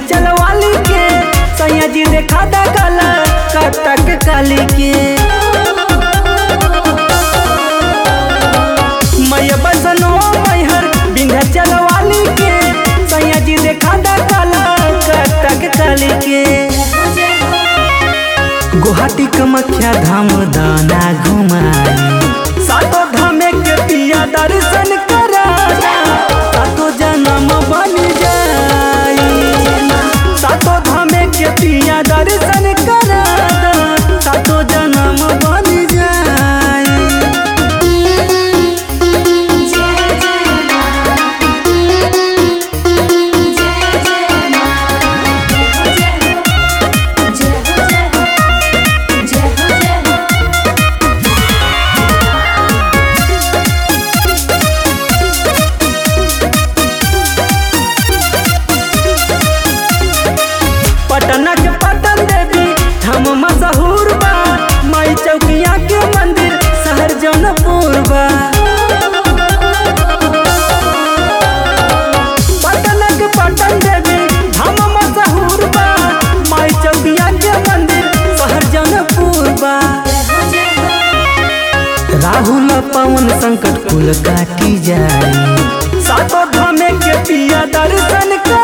विंध्याचल वाली के सैया जी देखा दा काला कटक काली के मैया बसनो मैहर विंध्याचल वाली के सैया जी देखा दा काला कटक काली के गुवाहाटी कमख्या धाम दाना घुमाई सातो धामे के पिया दर्शन करा सातो जन्म बन जाई सातो धामे के पिया दर्शन करा सातो जन्म बन जाई जय जय मां जय जय मां जय हो जय हो जय हो जय हो पटना के पटन देवी हम मशहूर बा माई चौकिया के मंदिर शहर जौनपुर बा पटना के पटन देवी हम मशहूर बा माई चौकिया के मंदिर शहर जौनपुर बा राहुल पवन संकट कुल काटी जाई सातो धामे के पिया दर्शन कर